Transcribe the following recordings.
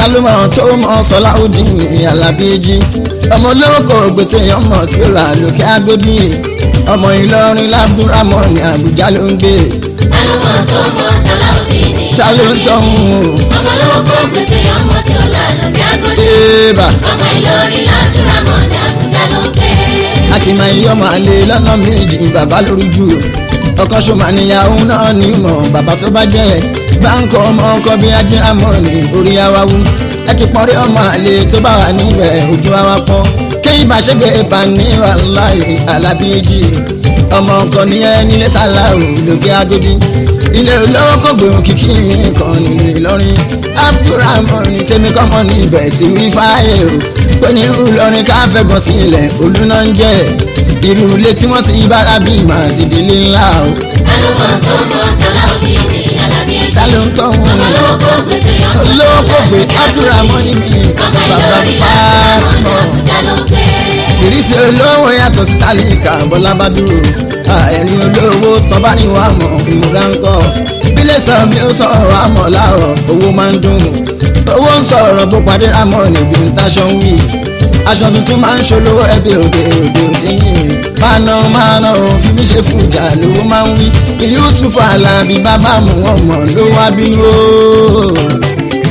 ta ló mọ̀ tó mọ̀ Sọláudeen Alábíjì ọmọ olóko gbèsè ọmọ tí ó rà lókè Agodi ọmọ Ìlọrin lábúrámọ̀ ní Àbújá ló ń gbé Alọ́mọ tó mọ Sọláudeen ta ló ń tọ́hún Ọmọ olówó gbèsè ọmọ tí ó là lókè Agodi. débà Ọmọ Ìlọrin ládùúrámọ̀ ní Àbújá ló gbé. akínmá iye ọmọ àlè lọ́nà méjì bàbá lórí jù ọkọ ṣọmọ níyàwó náà ní mọ̀ bàbá tó bá jẹ́ báńkì ọmọ ọkọ bí ajírámọ̀ ní orí awáwú ẹ kì pọ́nrí ọmọ àlè tó bá wà níbẹ̀ ojú àwa pọ́ kéyìn bá ṣẹ́gẹ̀ ẹ̀bà ní wàláì Alábíjì ọmọ ọkọ nìyẹn nílé sàláwù lókè Agodi ilé olówó kò gbèrò kìkì kan nílùú Ìlọrin Abdulrahman ní tèmi kọ́mọ níbẹ̀ tí wí fáyé o pé ní irú Ìlọrin ká fẹ́gàn sílẹ̀ olúná ń jẹ́ irú ilé tí wọ́n ti bára bí màá ti délé ńlá o Alọ́mọ tó mọ Sọláudeen Alábíjì. ta ló ń tọ́ wọn Ọmọ olówó gbèsè ọmọ tí ó olówó là kò gbé lókè Agodi. Abdulrahman ní mi Ọmọ bàbá Ìlọrin ládùúrámọ̀ ní Fatima Àbújá ló gbé. ìrísí olówó yàtọ̀ sí tálíkà bọ́lá bá dúró ẹ̀rín olówó tán bá ní wàá mọ̀ ìmúra ń kọ́ bílẹ̀ sọ bí ó sọ àmọ̀ láàrọ̀ owó máa ń dùn owó ń sọ̀rọ̀ bó padì rámọ̀ níbi ń taṣọ ń wí aṣọ tuntun máa ń ṣolówó ẹbí òde òde òde yìí máa ná máa ná o fi mí ṣe fújà lówó máa ń wí Yusuf Alábí bàbá mu wọn mọ̀ ló wá bínú o.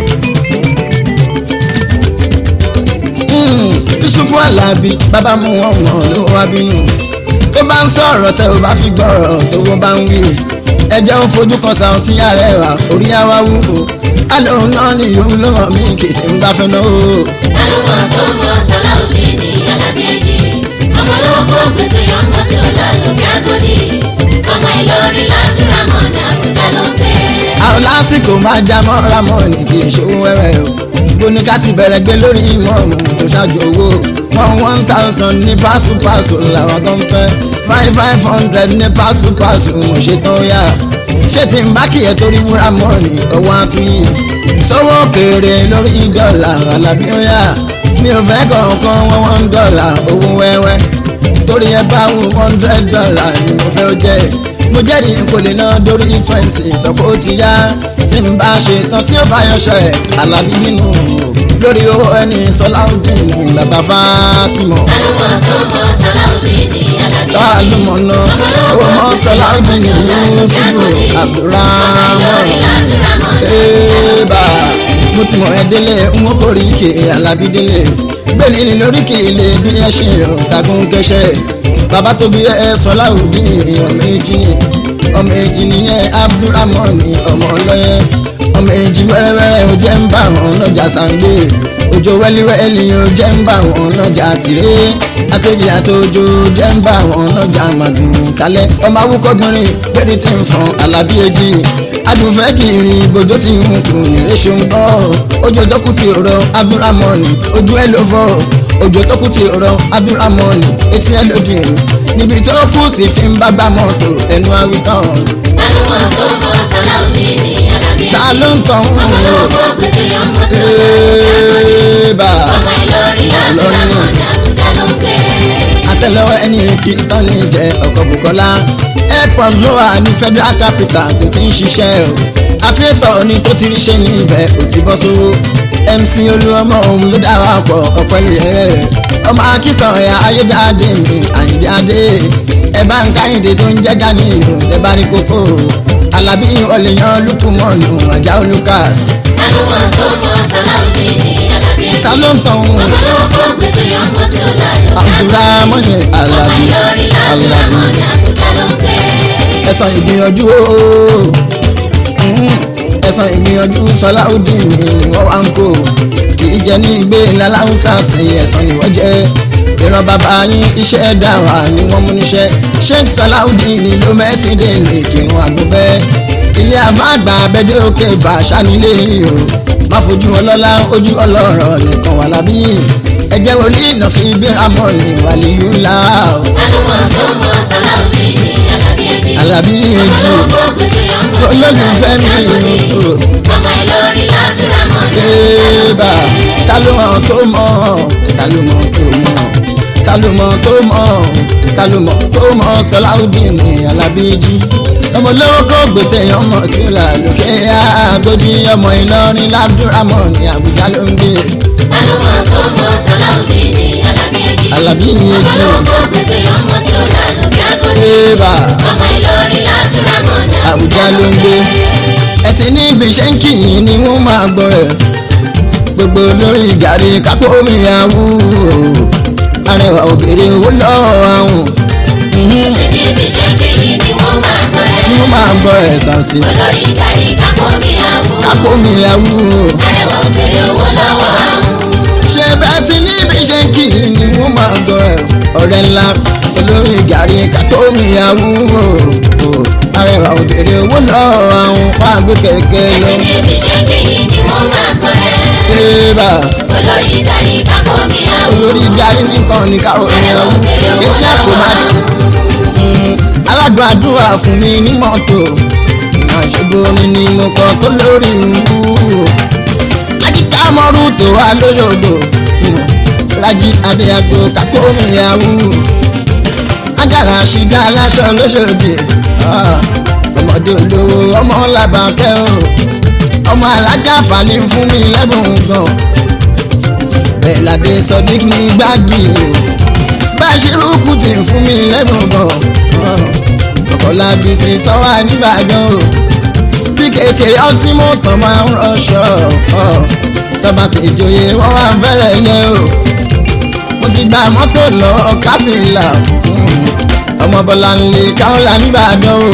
Mm, Yusufu Alábí bàbá mu wọn wọn ló wá bínú tó bá ń sọ̀rọ̀ tẹ ò bá fi gbọ́rọ̀ tó wọ́n bá ń wí ẹjẹ́ ń fojú kan sàún tí ààrẹ wà orí àwa wúwo alóhùn náà ni yòówù ló mọ̀ mí kì í ti ń bá fẹ́ náà o. Alọ́mọ tó mọ Sọláudeen Alábíjì. Ọmọ olówó gbèsè ọmọ tí ó là lókè Agodi. Ọmọ Ìlọrin ládùúrámọ̀ ní Àbújá ló gbé. àwọn lásìkò máa já mọ́ra mọ́ ní kì í ṣòwò wẹ́wẹ́ o gbóníká ti bẹ̀rẹ̀ gbé lórí ìmọ̀ọ́mù tó ṣáájú owó one one thousand ní pásùpásù làwọn kan fẹ́ five five hundred ní pásùpásù mo ṣe tán yá ṣé tí n bá kì í torí múra mọ́ ní ọwọ́ àtúnyìn sọ́wọ́ òkèèrè lórí dọ́là Alábí ó yá mi ò fẹ́ kọ̀ọ̀kan wọ́n one dollar owó wẹ́wẹ́ torí ẹ bá wù hundred dollar ni mo fẹ́ ó jẹ́ mo jẹ́rìí kò lè ná dórí twenty sọ pé ó ti yá tí n bá ṣe tán tí ó bá yanṣọ ẹ̀ Alábí nínú lórí owó ẹni Sọláudeen bàbá Fátímọ̀ Alọ́mọ tó mọ Sọláudeen Alábíjì. lálùmọ̀ náà owó mọ́ Sọláudeen Yusufu Abdulrahman ẹ̀ẹ́bà mo ti mọ̀ ẹ́ délé n ó kórìí ike Alábí délé gbẹ̀lì ní lórí kì í lè bí ẹ ṣe ọ̀tàgùn kẹsẹ̀ bàbá tó bí ẹ Sọláudeen ọmọ èjì ni ọmọ èjì nìyẹn Abdulrahman ni ọmọ ọlọ́yẹ ọmọ èjì wẹ́rẹ́wẹ́rẹ́ ó jẹ́ ń bá wọn lọ́jà sàngbé òjò wẹ́líwẹ́lì ó jẹ́ ń bá wọn lọ́jà tìré àtẹ̀jì àtòjò jẹ́ ń bá wọn lọ́jà màdùn kálẹ̀ ọmọ awúkọ́gbọ́nrin péré tí ń fọn Alábí èjì adùnfẹ́ kiri bòjó tí ń kù nírè ṣe ń bọ́ ojú tó kù ti rọ Abdulrahman ojú ẹ ló fọ́ ojú tó kù ti rọ Abdulrahman etí ẹ ló dì níbi tó kù sí ti ń bá gbá mọ́tò ẹnu àwítán Alọ́mọ tó mọ Sọláudeen Alábíjì. ta ló ń tàn Ọmọ wọ́n olówó gbèsè ọmọ tí ó là lókè Agodi. Eba Ọmọ Ìlọrin ládùúrámọ̀ ní Àbújá ló gbé. àtẹ́lẹwọ́ ẹni kí tán lè jẹ ọkọ̀ Bùkọ́lá airport ló wà ní federal capital tó ti ń ṣiṣẹ́ o àfihàn ni tó ti rí ṣe ní ibẹ̀ ò ti bọ́ sówó MC Olúọmọ òun ló dá wa pọ̀ ọ̀pẹ́lẹ̀ ẹ̀ ọmọ akínsàn ẹ̀yà ayédáadé mi Àyìndé adé ẹ bá ń káyìndé tó ń jẹ́ gani ìròyìn bá rí kókó Alábí ọ̀lẹ́yàn lukumọ̀nù Àjàó Lucas Alọ́mọ tó mọ Sọláudeen Alábíjì. ta ló ń tàn wọ́n Ọmọ olówó gbèsè ọmọ tí ó là lókè Agodi. Abdulrahman Ọmọ Alábí Ìlọrin Alábí. ládùúrámọ̀ ní Àbújá ló gbé. ẹ̀sán ìgbìyànjú ooo ẹ̀sán ìgbìyànjú Sọláudeen ni wọ́n wá ń kó kì í jẹ ní ìgbé láláhùsá tí ẹ̀sán ni wọ́n jẹ́ ìran bàbá yín iṣẹ́ ẹ̀dá wa ni wọ́n mú níṣẹ́ Sheikh Sọláudeen ló mẹ́sìn dé ní ìkírun àgbọ̀bẹ́ ilé àbáàgbà abẹ́dẹ́ òkè bàṣà nílé yìí o má fojú ọlọ́lá ojú ọlọ́rọ̀ nìkan wà lábí ẹ̀jẹ̀ wòlíì náà fi bí amọ̀ ní wàlíyú là ó Alọ́mọ tó mọ Sọláudeen Alábíjì. Alábí èjì Olówó gbèsè ọmọ tí ó là olólùfẹ́ lókè mi Agodi. o. Ọmọ Ìlọrin ládùúrámọ̀ ní Eba Àbújá ta ló mọ̀ tó mọ̀ ta ló mọ̀ tó mọ̀ ta ló mọ̀ tó mọ̀ ta ló mọ̀ tó mọ̀ Sọláudeen Alábíjì ọmọ olówó kó gbèsè ọmọ tí ó là lókè àgójì ọmọ ìlọrin lábdúrámọ̀ ní àbújá ló ń gbé Alọ́mọ tó mọ Sàláùdì ní Alábíyèjì. Alábí Èjì. Ọmọ olóko gbèsè ọmọ tí ó lànà kí á kó ní. ébà Ọmọ Ìlọrin ládùúrámọ̀ ní àbújá ló ń gbé ẹtì ní ibi iṣẹ́ ń kì í ni wọ́n máa gbọ́ rẹ̀ gbogbo lórí gàrí kápó mi àwù arẹwà òbèrè owó lọ́wọ́ àwọn Ṣé níbi iṣẹ́ kejì ni wọ́n máa gbọ́ rẹ̀? ni wọ́n máa gbọ́ rẹ̀ sàǹtì Olórí gàrí kápọ̀ mi àwò. kápó mi àwù Arẹwà òbèrè owó lọ́wọ́ àwọn. ṣe bẹ́ẹ̀ tí ní ibi iṣẹ́ ń kì í ni wọ́n máa gbọ́ rẹ̀ ọ̀rẹ́ ńlá olórí gàrí kápó mi àwù arẹwà òbèrè owó lọ́wọ́ àwọn wàá gbé kẹ̀kẹ́ lọ. Ṣé níbi iṣẹ́ kejì ni wọ́n máa gbọ́ rẹ̀? Ébà. Olórí gàrí kápọ̀ mi àwò. olórí gari nìkan ní káwọn ènìyàn wú etí àpò máa dé. aládùn àdúrà fún mi ní mọ́tò àṣùgbò mi ni mo kọ́ tó lórí wú. ajíkà mọ́rú tó wá lóṣogbo rájí adéyàgbò kákó mi yàwú. ajára ṣìgá aláṣọ lóṣòdì ọmọdé olówó ọmọ làbàkẹ́ o ọmọ alájà fàlẹ́ fún mi lẹ́bùn gan bẹ́ẹ̀ ládé sọdík ní gbági báṣírù kùtì fún mi lẹ́bùn bọ̀ ọ̀kọ̀lá bísí tọ́wà nìbàdàn o bí kékeré ọtí mú tán máa ń rọṣọ tọ́ba ti joyè wọ́n wá fẹ́rẹ̀ yẹ o mo ti gba mọ́tò lọ káfíńlà ọmọ bọ́lá ń lè káwọ́lá nìbàdàn o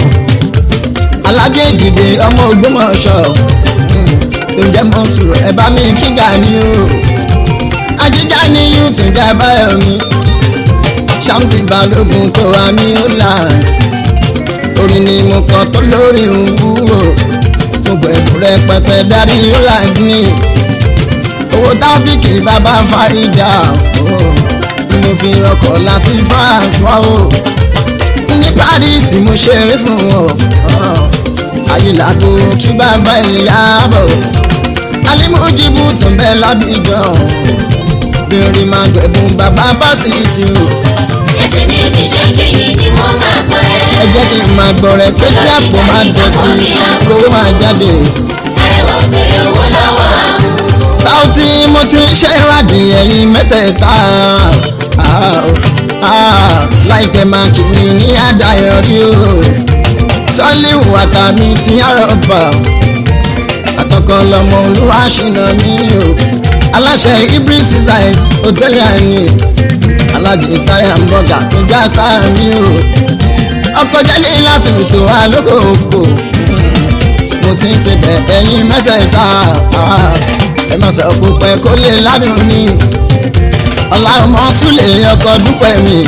alágéjìdè ọmọ ògbómọ̀ṣọ́ tó jẹ́ mọ́sùrù ẹ̀ bá mi kíga ni o ajíjà ní yúùtù jẹ́ báyọ̀ mi ṣáàmùsì balógun tó wà ní holland orin ni mo kàn tó lórí wúwo gbogbo ẹ̀bùn rẹpẹtẹ darí holland ní owó táfíìkì bàbá fàríjà ni mo fi ọkọ̀ láti france wá o ní paris mo ṣeré fún wọn ayélujára kí bàbá ìyá bọ̀ alimujibu tún bẹ lábìjọ bèrè máa gbẹ̀bùn bàbá fásitì o Ẹtì níbi iṣẹ́ kejì ni wọ́n máa gbọ́ rẹ̀. ẹ jẹ́ kí n máa gbọ́ rẹ pé tí àpò máa dọ̀tí owó máa jáde. Arẹwà òbèrè owó lọ́wọ́ àwọn. sáùtì mo ti ń ṣe ìwádìí ẹ̀yìn mẹ́tẹ̀ẹ̀ta Ah, ah, láìpẹ́ máa kì í ní àdáyọrí o sọ́líwù àtàmì ti àrọ̀bà àtọkàn lọmọ olúwa ṣìnà mí o aláṣẹ ibris side hòtẹ́ẹ̀lì àyè alájẹ táyà ń bọ̀gà tó já sáà mí o ọkọ̀ jẹ́lé láti ètò alókòókò mo ti ń ṣe bẹ̀ ẹ̀yin mẹ́tẹ̀ẹ̀ta ah, ẹ má sọ púpẹ́ kó lè ládùn ní ọ̀làmọ́ súlẹ̀ ọkọ̀ dúpẹ́ mi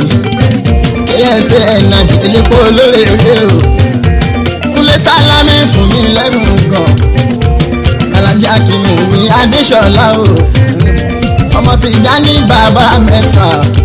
ksa nàdí elépo olóore o kúlẹ̀ sálámì fún mi lẹ́nu gan alájà kìnnì mi adéṣọlá o ọmọ ti já ní bàbá mẹ́ta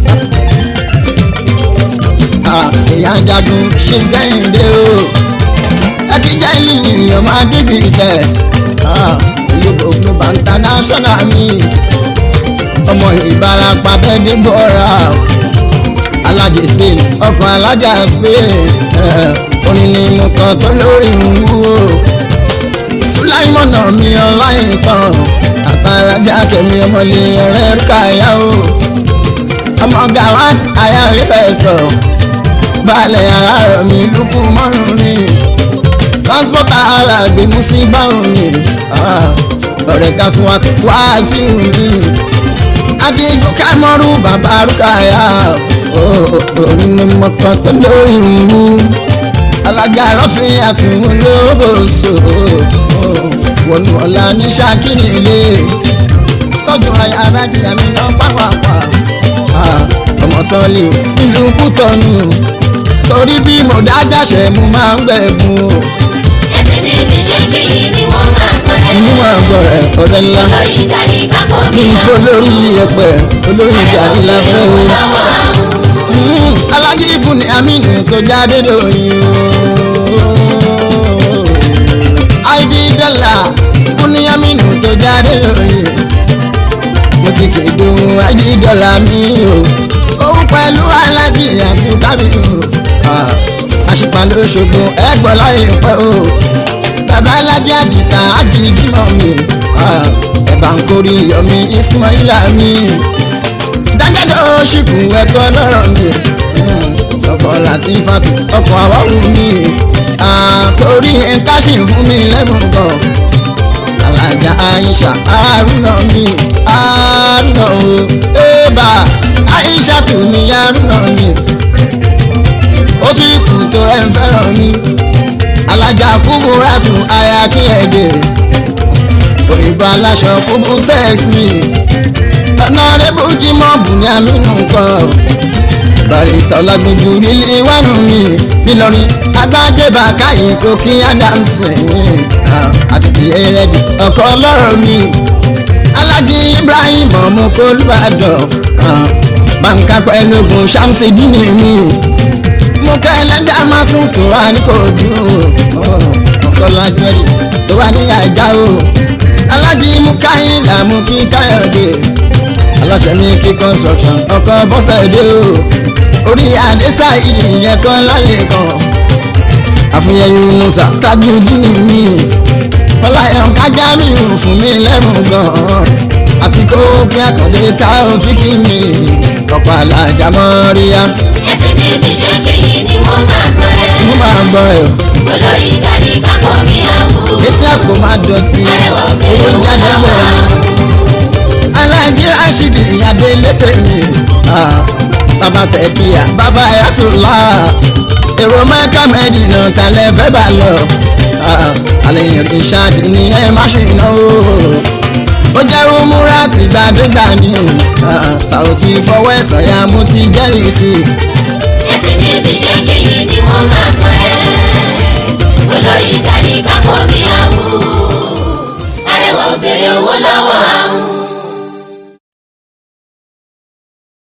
Ah, èèyàn jagun ṣe gbẹ̀yìndé o ẹkíjà yìnyín ọmọ adébí tẹ olùkọ́ global international mi ọmọ ìbarapá bẹ́ẹ̀ dé bọ́ra alájẹ spain ọkàn alájà spain orin ni mo kàn tó lórí wúwo sulaimọ̀nà mi ọláyìn tán àtàlájà kẹmi ọmọlẹ ọ̀rẹ́ káyà o ọmọ gawat aya rí bẹ́ẹ̀ sọ balẹ̀ ara rẹ̀ mi lukú mọ́rùn mi transporter ara gbé mú sí báwọn mi ọ̀rẹ́ kásùn wá sí mi adigun kámọ́rú bàbá rúkàyà orin ni mo kàn tó lórí wú alága rọ́fin àtúnwò lóbòsò wọnú ọ̀la ní ṣàkíní ilé tọ́jú aya arájìyà mi lọ pápápá ọmọ sọ́ọ́lì nílùú kútọ́nù torí bí mo dájáṣẹ́ mo máa ń gbẹ̀bùn o Ẹtì níbi iṣẹ́ kejì ni wọ́n máa gbọ́ rẹ̀. inú àgọ́ rẹ̀ ọ̀rẹ́ ńlá Olórí gàrí kápọ̀ mi ní àwò. olórí ẹ̀pẹ̀ olórí gàrí láfẹ́ o. lọ́wọ́ àwọn. alájí ibù ní aminu tó jáde lóyún o. àìdí dọ́là ibù ní aminu tó jáde lóyún mo ti kéde ohun àìdí dọ́là mi o. òun pẹ̀lú alájí àti kábíyù àṣìpà lóṣogbo ẹgbọ́n láyé pẹ́ o bàbá alájẹ àdìsá àjìgímọ̀ mi ẹ̀bà ń kórè yọmi ismaila mi dájọ́dọ̀ ṣìkù ẹ̀kọ́ lọ́rọ̀ mi ọkọ̀ láti fàtú ọkọ̀ àwáwù mi àtòrí ẹ̀ka ṣì ń fún mi lẹ́bùn gan alájà aisha arúnà mi arúnà o ébà aisha tù mí arúnà mi ó tún ikú tó rẹ̀ ń fẹ́ràn mi alájà kúbúrà tún aya kí ẹ dé òyìnbó aláṣọ kúbú tex mi ọ̀nàrẹ́bù jimọ̀ bùnmi àmínú kan barista ọlágbójú nílé wánú mi nílọrin agbájẹba káyìn kókí adamson àti ti ẹrẹdì ọkọ ọlọ́rọ̀ mi alájí ibrahim ọmọ kólúbàdàn bàǹkà pẹ̀lúgùn sàmùsídìní mi mo kẹ́ ẹlẹ́dàá máa sùn tó wà ní kojú ọkọlájú ẹ̀dì tó wà ní àjà o alájí mú káyìn làmú kí káyọ̀dé aláṣẹ mi kí construction ọkọ bọ́sẹ̀dé o orí àdésà ìdí yẹn kan lálẹ́ kan àfihàn musa tájú dínì mi ọláyàn kájá mi ò fún mi lẹ́rùn gan-an àti kó kí àkàndé tá ò fi kí mi ọ̀pọ̀ alájà mọ́ ríyá ẹtì níbi ṣe kéyìí ni wọ́n máa gbọ́ rẹ̀. mo máa ń gbọ́ ẹ̀ o. olórí gani kápọ̀ mi àwù. etí àpò máa dọ̀tí arẹwà owó obìnrin wọn jáde lọ́wọ́ bẹ́ẹ̀ àwù. alájí rashidi ìyàdé lépè mi Ah, bàbá tẹ̀kíyà bàbá ayatollah èrò mẹ́ka mẹ́dínà tàlẹ́ fẹ́ bá lọ Ah, àlẹ́yìn ìṣáàdì ni ẹ má ṣe náwó ó jẹ́ umura ti gbàdégbà ni Ah, Saoty fọwọ́ ẹ̀sán ya mo ti jẹ́rìí sí i. ẹtì níbi ṣe kéyìí ni wọ́n máa gbọ́ rẹ̀. olórí gani kápọ̀ mi àwù. arẹwà obìnrin owó lọ́wọ́